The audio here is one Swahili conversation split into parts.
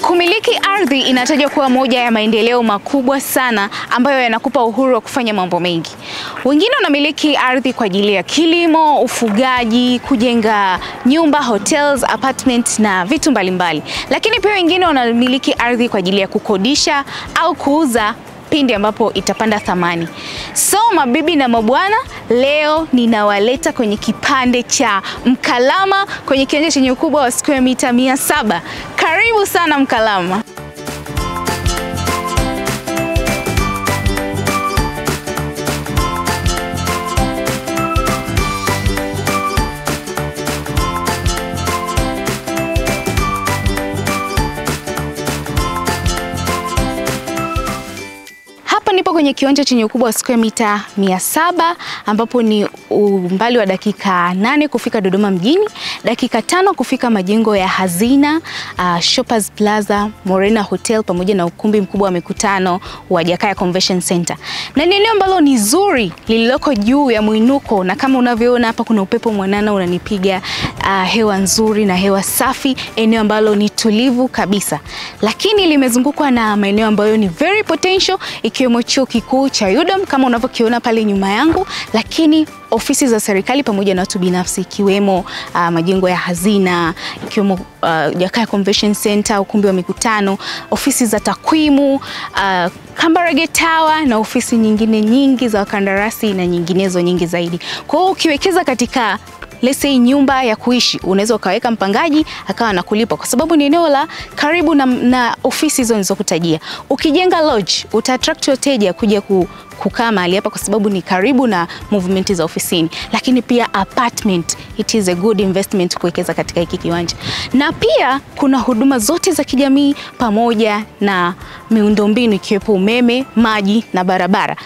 Kumiliki ardhi inatajwa kuwa moja ya maendeleo makubwa sana ambayo yanakupa uhuru wa kufanya mambo mengi. Wengine wanamiliki ardhi kwa ajili ya kilimo, ufugaji, kujenga nyumba, hotels, apartment na vitu mbalimbali. Lakini pia wengine wanamiliki ardhi kwa ajili ya kukodisha au kuuza pindi ambapo itapanda thamani. So mabibi na mabwana, leo ninawaleta kwenye kipande cha Mkalama kwenye kiwanja chenye ukubwa wa square mita mia saba. Karibu sana Mkalama. Hapa nipo kwenye kiwanja chenye ukubwa wa square mita mia saba ambapo ni umbali wa dakika nane kufika Dodoma mjini, dakika tano kufika majengo ya Hazina, uh, Shoppers Plaza, Morena Hotel pamoja na ukumbi mkubwa wa mikutano wa Jakaya Convention Center. Na ni eneo ambalo ni zuri lililoko juu ya mwinuko, na kama unavyoona hapa kuna upepo mwanana unanipiga, uh, hewa nzuri na hewa safi, eneo ambalo ni tulivu kabisa, lakini limezungukwa na maeneo ambayo ni very potential ikiwemo chuo kikuu cha UDOM kama unavyokiona pale nyuma yangu, lakini ofisi za serikali pamoja na watu binafsi ikiwemo uh, majengo ya Hazina, ikiwemo uh, Jakaya Convention Center, ukumbi wa mikutano, ofisi za takwimu uh, Kambarage Tower na ofisi nyingine nyingi za wakandarasi na nyinginezo nyingi zaidi. Kwa hiyo ukiwekeza katika let's say nyumba ya kuishi unaweza ukaweka mpangaji akawa anakulipa kwa sababu ni eneo la karibu na, na ofisi hizo nilizokutajia. Ukijenga lodge uta attract wateja kuja ku, kukaa mahali hapa kwa sababu ni karibu na movement za ofisini, lakini pia apartment, it is a good investment kuwekeza katika hiki kiwanja, na pia kuna huduma zote za kijamii pamoja na miundombinu ikiwepo umeme, maji na barabara.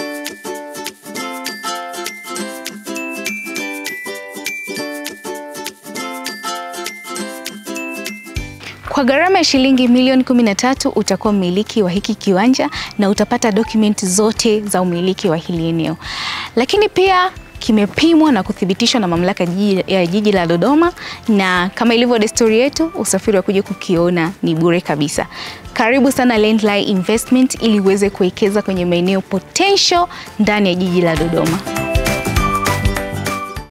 Kwa gharama ya shilingi milioni 13 utakuwa mmiliki wa hiki kiwanja na utapata dokumenti zote za umiliki wa hili eneo, lakini pia kimepimwa na kuthibitishwa na mamlaka jiji, ya jiji la Dodoma, na kama ilivyo desturi yetu, usafiri wa kuja kukiona ni bure kabisa. Karibu sana Landline Investment ili uweze kuwekeza kwenye maeneo potential ndani ya jiji la Dodoma.